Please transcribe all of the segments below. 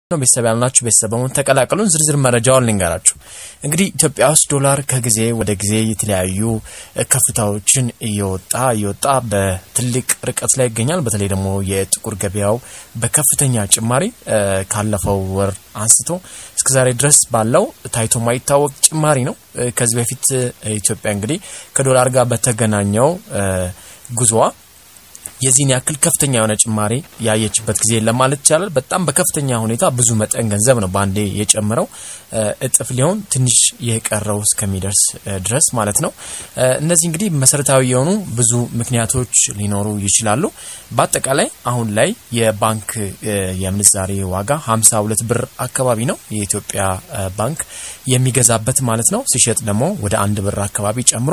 ነው ቤተሰብ ያልናችሁ ቤተሰብ በመሆን ተቀላቀሉን። ዝርዝር መረጃውን ልንገራችሁ። እንግዲህ ኢትዮጵያ ውስጥ ዶላር ከጊዜ ወደ ጊዜ የተለያዩ ከፍታዎችን እየወጣ እየወጣ በትልቅ ርቀት ላይ ይገኛል። በተለይ ደግሞ የጥቁር ገበያው በከፍተኛ ጭማሪ ካለፈው ወር አንስቶ እስከዛሬ ድረስ ባለው ታይቶ ማይታወቅ ጭማሪ ነው። ከዚህ በፊት ኢትዮጵያ እንግዲህ ከዶላር ጋር በተገናኘው ጉዞዋ የዚህን ያክል ከፍተኛ የሆነ ጭማሪ ያየችበት ጊዜ ለማለት ይቻላል። በጣም በከፍተኛ ሁኔታ ብዙ መጠን ገንዘብ ነው በአንዴ የጨምረው እጥፍ ሊሆን ትንሽ የቀረው እስከሚደርስ ድረስ ማለት ነው። እነዚህ እንግዲህ መሰረታዊ የሆኑ ብዙ ምክንያቶች ሊኖሩ ይችላሉ። በአጠቃላይ አሁን ላይ የባንክ የምንዛሬ ዋጋ 52 ብር አካባቢ ነው የኢትዮጵያ ባንክ የሚገዛበት ማለት ነው። ሲሸጥ ደግሞ ወደ አንድ ብር አካባቢ ጨምሮ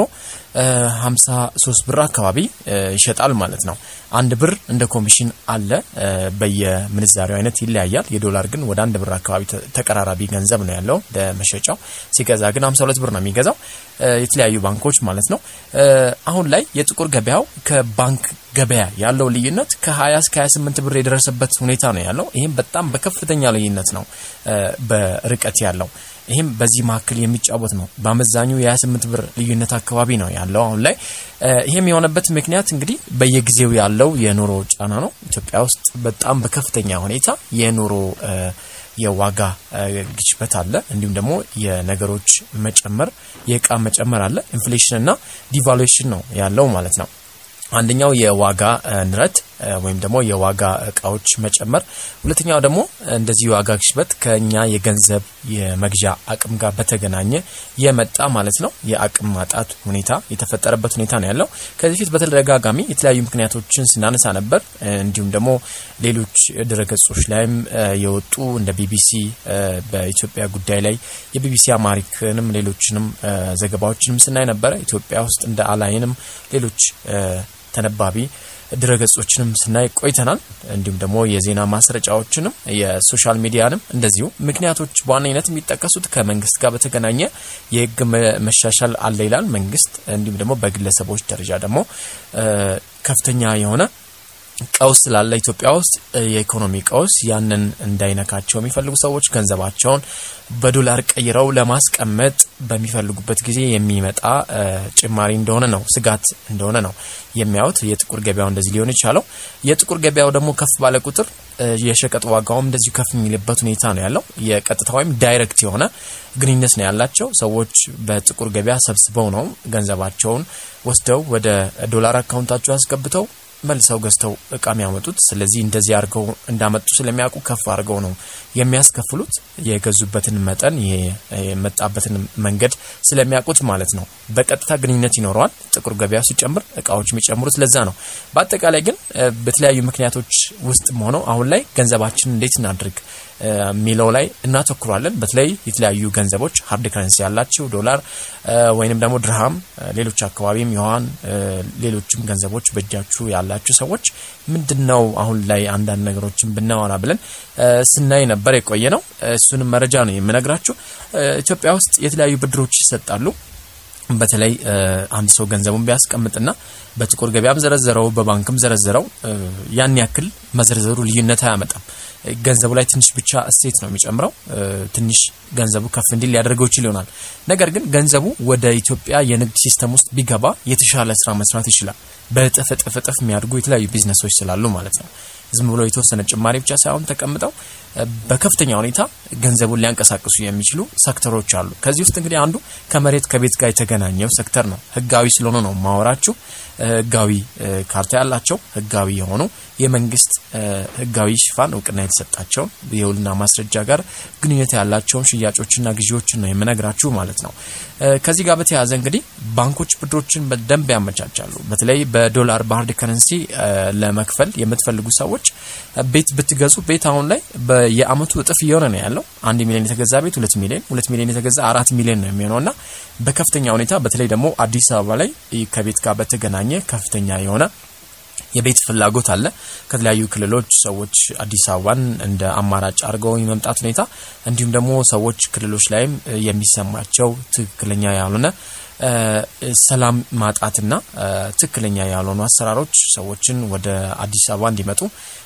53 ብር አካባቢ ይሸጣል ማለት ነው። አንድ ብር እንደ ኮሚሽን አለ። በየምንዛሬው አይነት ይለያያል። የዶላር ግን ወደ አንድ ብር አካባቢ ተቀራራቢ ገንዘብ ነው ያለው ለመሸጫው። ሲገዛ ግን 52 ብር ነው የሚገዛው የተለያዩ ባንኮች ማለት ነው። አሁን ላይ የጥቁር ገበያው ከባንክ ገበያ ያለው ልዩነት ከ20 እስከ 28 ብር የደረሰበት ሁኔታ ነው ያለው። ይህም በጣም በከፍተኛ ልዩነት ነው በርቀት ያለው። ይህም በዚህ መካከል የሚጫወት ነው። በአመዛኙ የ28 ብር ልዩነት አካባቢ ነው ያለው አሁን ላይ። ይህም የሆነበት ምክንያት እንግዲህ በየጊዜው ያለው የኑሮ ጫና ነው። ኢትዮጵያ ውስጥ በጣም በከፍተኛ ሁኔታ የኑሮ የዋጋ ግሽበት አለ። እንዲሁም ደግሞ የነገሮች መጨመር፣ የእቃ መጨመር አለ። ኢንፍሌሽን እና ዲቫሉዌሽን ነው ያለው ማለት ነው። አንደኛው የዋጋ ንረት ወይም ደግሞ የዋጋ እቃዎች መጨመር፣ ሁለተኛው ደግሞ እንደዚህ የዋጋ ግሽበት ከኛ የገንዘብ የመግዣ አቅም ጋር በተገናኘ የመጣ ማለት ነው። የአቅም ማጣት ሁኔታ የተፈጠረበት ሁኔታ ነው ያለው። ከዚህ ፊት በተደጋጋሚ የተለያዩ ምክንያቶችን ስናነሳ ነበር። እንዲሁም ደግሞ ሌሎች ድረገጾች ላይም የወጡ እንደ ቢቢሲ በኢትዮጵያ ጉዳይ ላይ የቢቢሲ አማሪክንም ሌሎችንም ዘገባዎችንም ስናይ ነበረ። ኢትዮጵያ ውስጥ እንደ አላይንም ሌሎች ተነባቢ ድረገጾችንም ስናይ ቆይተናል። እንዲሁም ደግሞ የዜና ማስረጫዎችንም የሶሻል ሚዲያንም እንደዚሁ ምክንያቶች በዋነኝነት የሚጠቀሱት ከመንግስት ጋር በተገናኘ የህግ መሻሻል አለ ይላል መንግስት። እንዲሁም ደግሞ በግለሰቦች ደረጃ ደግሞ ከፍተኛ የሆነ ቀውስ ስላለ ኢትዮጵያ ውስጥ የኢኮኖሚ ቀውስ ያንን እንዳይነካቸው የሚፈልጉ ሰዎች ገንዘባቸውን በዶላር ቀይረው ለማስቀመጥ በሚፈልጉበት ጊዜ የሚመጣ ጭማሪ እንደሆነ ነው፣ ስጋት እንደሆነ ነው የሚያዩት። የጥቁር ገበያው እንደዚህ ሊሆን የቻለው የጥቁር ገበያው ደግሞ ከፍ ባለ ቁጥር የሸቀጥ ዋጋውም እንደዚሁ ከፍ የሚልበት ሁኔታ ነው ያለው። የቀጥታ ወይም ዳይሬክት የሆነ ግንኙነት ነው ያላቸው። ሰዎች በጥቁር ገበያ ሰብስበው ነው ገንዘባቸውን ወስደው ወደ ዶላር አካውንታቸው አስገብተው መልሰው ገዝተው እቃ የሚያመጡት። ስለዚህ እንደዚህ አድርገው እንዳመጡ ስለሚያውቁ ከፍ አድርገው ነው የሚያስከፍሉት። የገዙበትን መጠን የመጣበትን መንገድ ስለሚያውቁት ማለት ነው። በቀጥታ ግንኙነት ይኖረዋል። ጥቁር ገበያ ሲጨምር እቃዎች የሚጨምሩት ለዛ ነው። በአጠቃላይ ግን በተለያዩ ምክንያቶች ውስጥም ሆነው አሁን ላይ ገንዘባችን እንዴት እናድርግ የሚለው ላይ እናተኩራለን። በተለይ የተለያዩ ገንዘቦች ሀርድ ከረንሲ ያላቸው ዶላር ወይንም ደግሞ ድርሃም፣ ሌሎች አካባቢም የዋን ሌሎችም ገንዘቦች በእጃችሁ ያላችሁ ሰዎች ምንድን ነው አሁን ላይ አንዳንድ ነገሮችን ብናወራ ብለን ስናይ ነበር የቆየ ነው። እሱንም መረጃ ነው የምነግራችሁ። ኢትዮጵያ ውስጥ የተለያዩ ብድሮች ይሰጣሉ። በተለይ አንድ ሰው ገንዘቡን ቢያስቀምጥና በጥቁር ገበያም ዘረዘረው በባንክም ዘረዘረው ያን ያክል መዘርዘሩ ልዩነት አያመጣም። ገንዘቡ ላይ ትንሽ ብቻ እሴት ነው የሚጨምረው። ትንሽ ገንዘቡ ከፍ እንዲል ሊያደርገው ይችል ይሆናል። ነገር ግን ገንዘቡ ወደ ኢትዮጵያ የንግድ ሲስተም ውስጥ ቢገባ የተሻለ ስራ መስራት ይችላል። በእጥፍ እጥፍ እጥፍ የሚያድጉ የተለያዩ ቢዝነሶች ስላሉ ማለት ነው። ዝም ብሎ የተወሰነ ጭማሪ ብቻ ሳይሆን ተቀምጠው በከፍተኛ ሁኔታ ገንዘቡን ሊያንቀሳቅሱ የሚችሉ ሴክተሮች አሉ። ከዚህ ውስጥ እንግዲህ አንዱ ከመሬት ከቤት ጋር የተገናኘው ሴክተር ነው። ህጋዊ ስለሆነ ነው ማወራችሁ። ህጋዊ ካርታ ያላቸው ህጋዊ የሆኑ የመንግስት ህጋዊ ሽፋን እውቅና የተሰጣቸውን የውልና ማስረጃ ጋር ግንኙነት ያላቸውን ሽያጮችና ግዢዎችን ነው የምነግራችሁ ማለት ነው። ከዚህ ጋር በተያያዘ እንግዲህ ባንኮች ብድሮችን በደንብ ያመቻቻሉ። በተለይ በዶላር በሀርድ ከረንሲ ለመክፈል የምትፈልጉ ሰዎች ቤት ብትገዙ ቤት አሁን ላይ የአመቱ እጥፍ እየሆነ ነው ያለው። አንድ ሚሊዮን የተገዛ ቤት ሁለት ሚሊዮን፣ ሁለት ሚሊዮን የተገዛ አራት ሚሊዮን ነው የሚሆነው እና በከፍተኛ ሁኔታ በተለይ ደግሞ አዲስ አበባ ላይ ከቤት ጋር በተገናኘ ከፍተኛ የሆነ የቤት ፍላጎት አለ። ከተለያዩ ክልሎች ሰዎች አዲስ አበባን እንደ አማራጭ አድርገው የመምጣት ሁኔታ እንዲሁም ደግሞ ሰዎች ክልሎች ላይም የሚሰማቸው ትክክለኛ ያልሆነ ሰላም ማጣትና ትክክለኛ ያልሆኑ አሰራሮች ሰዎችን ወደ አዲስ አበባ እንዲመጡ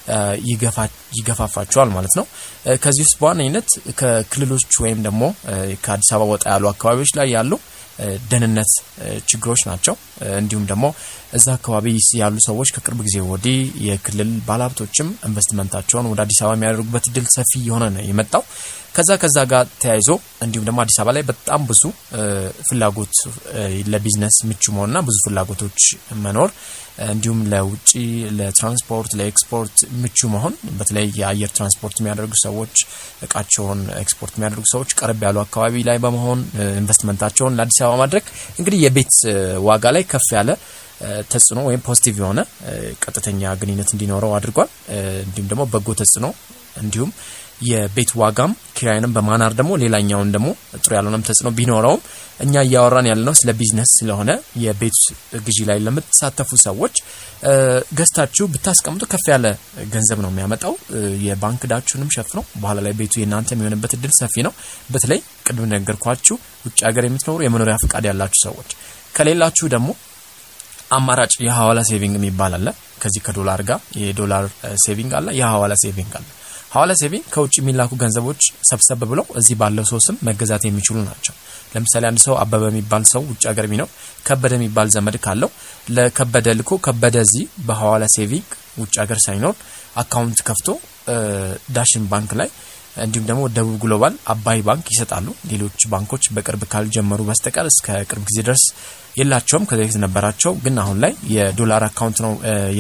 ይገፋፋቸዋል ማለት ነው። ከዚህ ውስጥ በዋነኝነት ከክልሎች ወይም ደግሞ ከአዲስ አበባ ወጣ ያሉ አካባቢዎች ላይ ያሉ ደህንነት ችግሮች ናቸው። እንዲሁም ደግሞ እዛ አካባቢ ያሉ ሰዎች ከቅርብ ጊዜ ወዲህ የክልል ባለሀብቶችም ኢንቨስትመንታቸውን ወደ አዲስ አበባ የሚያደርጉበት እድል ሰፊ የሆነ ነው የመጣው። ከዛ ከዛ ጋር ተያይዞ እንዲሁም ደግሞ አዲስ አበባ ላይ በጣም ብዙ ፍላጎት ለቢዝነስ ምቹ መሆንና ብዙ ፍላጎቶች መኖር እንዲሁም ለውጭ ለትራንስፖርት ለኤክስፖርት ምቹ መሆን በተለይ የአየር ትራንስፖርት የሚያደርጉ ሰዎች እቃቸውን ኤክስፖርት የሚያደርጉ ሰዎች ቀረብ ያሉ አካባቢ ላይ በመሆን ኢንቨስትመንታቸውን ለአዲስ አበባ ማድረግ እንግዲህ የቤት ዋጋ ላይ ከፍ ያለ ተጽዕኖ ወይም ፖዚቲቭ የሆነ ቀጥተኛ ግንኙነት እንዲኖረው አድርጓል። እንዲሁም ደግሞ በጎ ተጽዕኖ እንዲሁም የቤት ዋጋም ኪራይንም በማናር ደግሞ ሌላኛውን ደግሞ ጥሩ ያልሆነም ተጽዕኖ ቢኖረውም እኛ እያወራን ያለነው ስለ ቢዝነስ ስለሆነ የቤት ግዢ ላይ ለምትሳተፉ ሰዎች ገዝታችሁ ብታስቀምጡ ከፍ ያለ ገንዘብ ነው የሚያመጣው። የባንክ ዕዳችሁንም ሸፍነው በኋላ ላይ ቤቱ የእናንተ የሚሆንበት እድል ሰፊ ነው። በተለይ ቅድም ነገርኳችሁ ውጭ ሀገር የምትኖሩ የመኖሪያ ፍቃድ ያላችሁ ሰዎች፣ ከሌላችሁ ደግሞ አማራጭ የሀዋላ ሴቪንግ የሚባል አለ። ከዚህ ከዶላር ጋር የዶላር ሴቪንግ አለ፣ የሀዋላ ሴቪንግ አለ። ሀዋላ ሴቪንግ ከውጭ የሚላኩ ገንዘቦች ሰብሰብ ብለው እዚህ ባለው ሰው ስም መገዛት የሚችሉ ናቸው። ለምሳሌ አንድ ሰው አበበ የሚባል ሰው ውጭ ሀገር ቢኖር ከበደ የሚባል ዘመድ ካለው ለከበደ ልኮ ከበደ እዚህ በሀዋላ ሴቪንግ ውጭ ሀገር ሳይኖር አካውንት ከፍቶ ዳሽን ባንክ ላይ እንዲሁም ደግሞ ደቡብ ግሎባል፣ አባይ ባንክ ይሰጣሉ። ሌሎች ባንኮች በቅርብ ካልጀመሩ በስተቀር እስከ ቅርብ ጊዜ ድረስ የላቸውም። ከዚ በፊት ነበራቸው፣ ግን አሁን ላይ የዶላር አካውንት ነው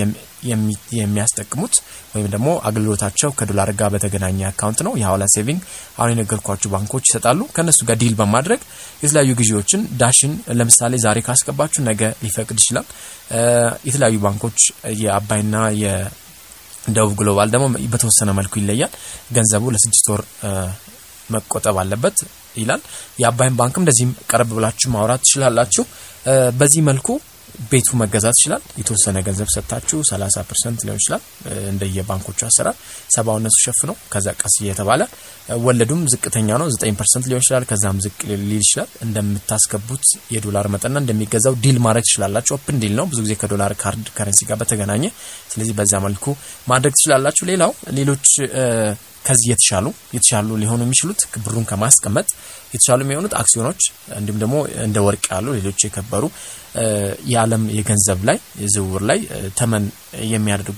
የሚያስጠቅሙት ወይም ደግሞ አገልግሎታቸው ከዶላር ጋር በተገናኘ አካውንት ነው። የሀዋላ ሴቪንግ አሁን የነገርኳችሁ ባንኮች ይሰጣሉ። ከእነሱ ጋር ዲል በማድረግ የተለያዩ ግዢዎችን ዳሽን ለምሳሌ ዛሬ ካስገባችሁ ነገ ሊፈቅድ ይችላል። የተለያዩ ባንኮች የአባይና ደቡብ ግሎባል ደግሞ በተወሰነ መልኩ ይለያል። ገንዘቡ ለስድስት ወር መቆጠብ አለበት ይላል። የአባይን ባንክም እንደዚህም ቀረብ ብላችሁ ማውራት ትችላላችሁ። በዚህ መልኩ ቤቱ መገዛት ይችላል። የተወሰነ ገንዘብ ሰጥታችሁ 30 ፐርሰንት ሊሆን ይችላል እንደየ ባንኮቹ አሰራር ሰባው እነሱ ሸፍነው ከዛ ቀስ እየተባለ ወለዱም ዝቅተኛ ነው 9 ፐርሰንት ሊሆን ይችላል። ከዛም ዝቅ ሊል ይችላል። እንደምታስገቡት የዶላር መጠንና እንደሚገዛው ዲል ማድረግ ትችላላችሁ። ኦፕን ዲል ነው ብዙ ጊዜ ከዶላር ካርድ ከረንሲ ጋር በተገናኘ ስለዚህ በዛ መልኩ ማድረግ ትችላላችሁ። ሌላው ሌሎች ከዚህ የተሻሉ የተሻሉ ሊሆኑ የሚችሉት ብሩን ከማስቀመጥ የተሻሉ የሚሆኑት አክሲዮኖች እንዲሁም ደግሞ እንደ ወርቅ ያሉ ሌሎች የከበሩ የዓለም የገንዘብ ላይ ዝውውር ላይ ተመን የሚያደርጉ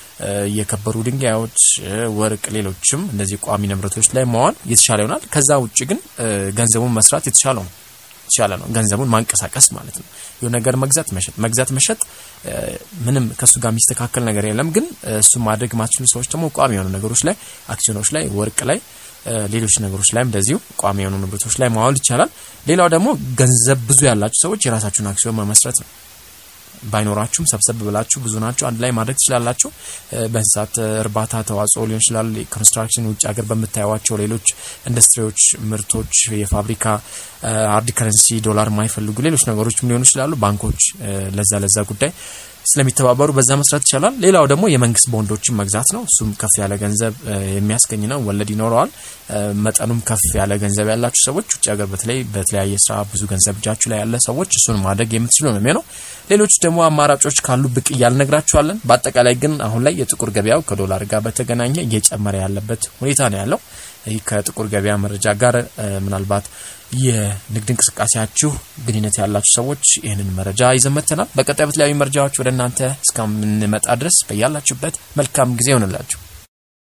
የከበሩ ድንጋዮች፣ ወርቅ፣ ሌሎችም እነዚህ ቋሚ ንብረቶች ላይ መዋል የተሻለ ይሆናል። ከዛ ውጭ ግን ገንዘቡን መስራት የተሻለው ነው የተሻለ ነው። ገንዘቡን ማንቀሳቀስ ማለት ነው። የሆነ ነገር መግዛት መሸጥ መግዛት መሸጥ ምንም ከሱ ጋር የሚስተካከል ነገር የለም። ግን እሱ ማድረግ ማትችሉ ሰዎች ደግሞ ቋሚ የሆኑ ነገሮች ላይ አክሲዮኖች ላይ ወርቅ ላይ ሌሎች ነገሮች ላይም እንደዚሁ ቋሚ የሆኑ ንብረቶች ላይ ማዋል ይቻላል። ሌላው ደግሞ ገንዘብ ብዙ ያላችሁ ሰዎች የራሳችሁን አክሲዮን መመስረት ነው። ባይኖራችሁም ሰብሰብ ብላችሁ ብዙ ናቸው አንድ ላይ ማድረግ ትችላላችሁ። በእንስሳት እርባታ ተዋጽኦ ሊሆን ይችላል። ኮንስትራክሽን፣ ውጭ ሀገር በምታዩዋቸው ሌሎች ኢንዱስትሪዎች፣ ምርቶች፣ የፋብሪካ ሃርድ ከረንሲ ዶላር የማይፈልጉ ሌሎች ነገሮችም ሊሆኑ ይችላሉ። ባንኮች ለዛ ለዛ ጉዳይ ስለሚተባበሩ በዛ መስራት ይቻላል። ሌላው ደግሞ የመንግስት ቦንዶችን መግዛት ነው። እሱም ከፍ ያለ ገንዘብ የሚያስገኝ ነው። ወለድ ይኖረዋል። መጠኑም ከፍ ያለ ገንዘብ ያላችሁ ሰዎች ውጭ ሀገር በተለይ በተለያየ ስራ ብዙ ገንዘብ እጃችሁ ላይ ያለ ሰዎች እሱን ማድረግ የምትችሉ ነው የሚሆነው። ሌሎች ደግሞ አማራጮች ካሉ ብቅ እያልነግራችኋለን። በአጠቃላይ ግን አሁን ላይ የጥቁር ገበያው ከዶላር ጋር በተገናኘ እየጨመረ ያለበት ሁኔታ ነው ያለው። ይህ ከጥቁር ገበያ መረጃ ጋር ምናልባት የንግድ እንቅስቃሴያችሁ ግንኙነት ያላችሁ ሰዎች ይህንን መረጃ ይዘመተናል። በቀጣይ በተለያዩ መረጃዎች ወደ እናንተ እስከምንመጣ ድረስ በያላችሁበት መልካም ጊዜ ይሆንላችሁ።